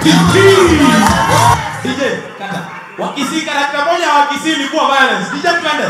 DJ, kata. Wakisii karakta moja wa Kisii ilikuwa violence. DJ twende.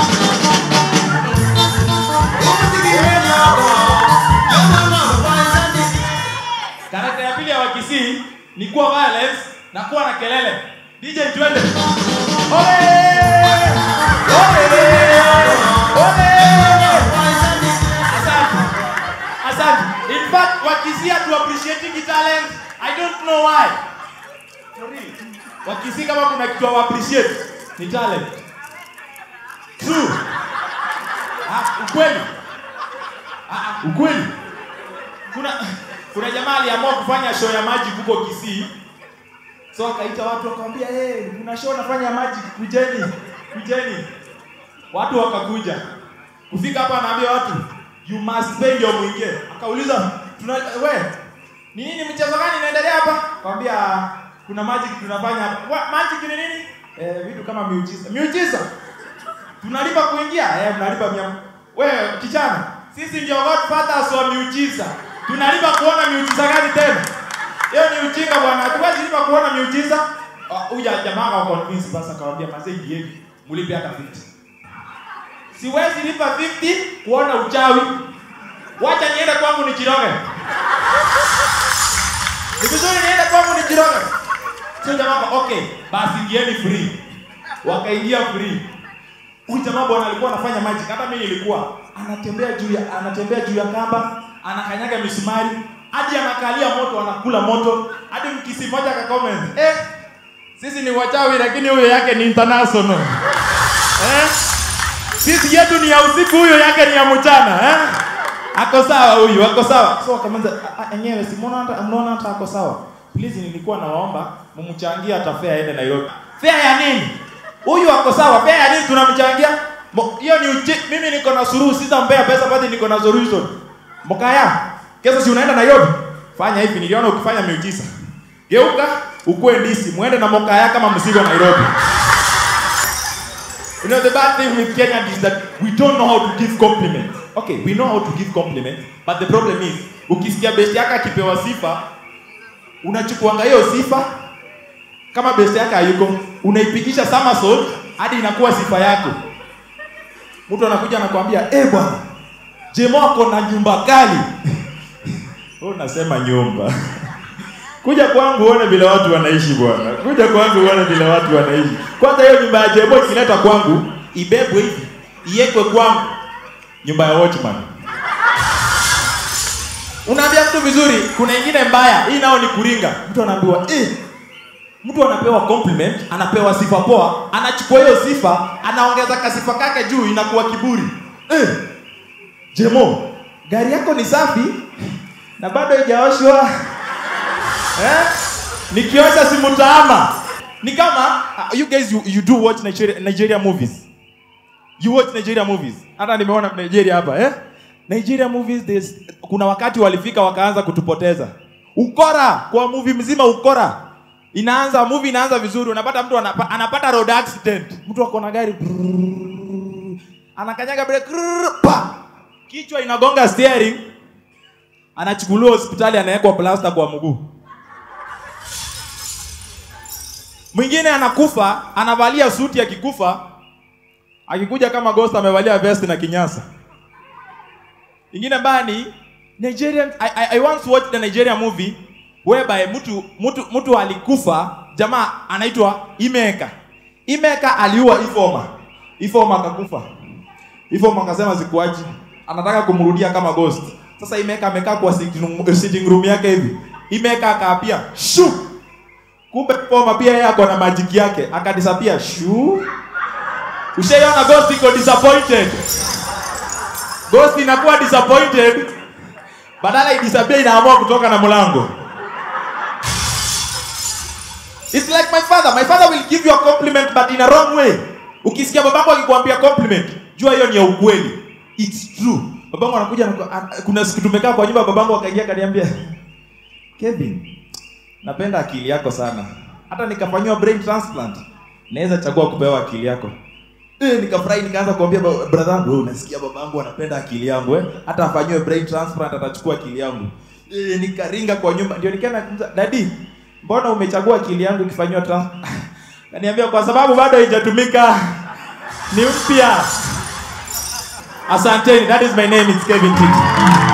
Karakta ya pili ya Wakisii ni kuwa violence na kuwa na kelele. DJ twende. Ole! Ole! Ole! Asante. Asante. In fact, Wakisii hatu appreciating talent. I don't know why. For real. Wakisii kama kuna kitu wa appreciate ni talent. True. Ah, ukweli. Ah, ah, ukweli. Kuna kuna jamaa aliamua kufanya show ya maji huko Kisii. So akaita watu akamwambia, "Eh, hey, kuna show nafanya ya maji, kujeni. Kujeni." Watu wakakuja. Kufika hapa anaambia watu, "You must pay ndio muingie." Akauliza, "Tuna we, ni nini mchezo gani inaendelea hapa?" Akamwambia, "Kuna magic tunafanya hapa." "Wa- Magic ni nini?" Eh, vitu kama miujiza. Miujiza? Tunalipa kuingia? Eh, mnalipa mia. Wewe kichana, sisi ndio godfathers wa miujiza. Tunalipa kuona miujiza gani tena? Hiyo ni ujinga bwana. Hatuwezi lipa kuona miujiza. Ah, Huyu jamaa wa convince basi akamwambia mazee yeye mlipe hata 50. Siwezi lipa 50 kuona uchawi. Wacha niende kwangu nijiroge. Ni vizuri niende kwangu nijiroge. Sio jamaa aka- okay, basi ingieni free. Wakaingia free. Huyu jamaa bwana alikuwa anafanya magic, hata mimi nilikuwa. Anatembea juu ya anatembea juu ya kamba, anakanyaga misumari, hadi anakalia moto, anakula moto. Hadi mkisi mmoja aka comment, "Eh, sisi ni wachawi lakini huyo yake ni international." Eh? Sisi yetu ni ya usiku, huyo yake ni ya mchana, eh? Ako sawa huyu, ako sawa. So akaanza enyewe si mbona hata mnaona hata ako sawa. Please nilikuwa nawaomba mumchangie hata fare aende Nairobi. Fare ya nini? Huyu ako sawa, fare ya nini tunamchangia? Mo- Hiyo ni uchi, mimi niko na suruhu, sitampea pesa bali niko na solution. Mokaya, kesho si unaenda Nairobi? Fanya hivi, niliona ukifanya miujiza. Geuka, ukue ndisi, muende na Mokaya kama msigo Nairobi. You know, the bad thing with Kenya is that we don't know how to give compliments. Okay, we know how to give compliments, but the problem is, ukisikia best yako akipewa sifa, unachukuanga hiyo sifa kama best yako hayuko, unaipigisha somersault hadi inakuwa sifa yako. Mtu anakuja anakuambia, "Eh bwana, Jemo ako na nyumba kali." Wewe unasema nyumba. Kuja kwangu uone vile watu wanaishi bwana. Kuja kwangu uone vile watu wanaishi. Kwanza hiyo nyumba ya Jebo ikileta kwangu, ibebwe hivi, iwekwe kwangu. Nyumba ya watchman. Unaambia mtu vizuri, kuna ingine mbaya. Hii nao ni kuringa. Mtu anaambiwa, "Eh, mtu anapewa compliment, anapewa sifa poa, anachukua hiyo sifa, anaongeza kasifa kake juu, inakuwa kiburi. Eh, Jemo, gari yako ni safi na bado haijaoshwa. Eh? Nikiosha si mtaama. Ni kama uh, you guys you, you do watch Nigeria, Nigeria movies. You watch Nigeria movies. Hata nimeona Nigeria hapa eh? Nigeria movies there's, kuna wakati walifika wakaanza kutupoteza. Ukora kwa movie mzima ukora. Inaanza movie inaanza vizuri unapata mtu anapa, anapata road accident. Mtu ako na gari brrrr, anakanyaga brake brrrr, pa. Kichwa inagonga steering. Anachukuliwa hospitali anawekwa plaster kwa mguu. Mwingine anakufa, anavalia suti akikufa, akikuja kama ghost amevalia vest na kinyasa. Ingine bani Nigerian I, I, I once watched a Nigerian movie whereby mtu mtu mtu alikufa, jamaa anaitwa Imeka. Imeka aliua Ifoma. Ifoma akakufa. Ifoma akasema sikuachi. Anataka kumrudia kama ghost. Sasa Imeka amekaa kwa sitting room- sitting room yake hivi. Imeka akaapia, "Shoo!" Kumbe Poma pia yeye ako na majiki yake, akadisappear. Shuu. Ushaiona ghost iko disappointed. Ghost inakuwa disappointed. Badala idisappear inaamua kutoka na mlango. It's like my father. My father will give you a compliment but in a wrong way. Ukisikia babangu akikwambia compliment, jua hiyo ni ya ukweli. It's true. Babangu anakuja anaku- an- kuna siku tumekaa kwa nyumba babangu akaingia akaniambia, "Kevin, napenda akili yako sana. Hata nikafanyiwa brain transplant, naweza chagua kupewa akili yako." Eh, nikafurahi nikaanza kuambia ba- brother wangu, "Wewe unasikia babangu anapenda akili yangu eh? Hata afanyiwe brain transplant atachukua akili yangu." Eh, nikaringa kwa nyumba ndio nikaenda kumza, "Daddy, mbona umechagua akili yangu ikifanyiwa trans kaniambia kwa sababu bado haijatumika ni mpya asanteni that is my name it's Kevin Titi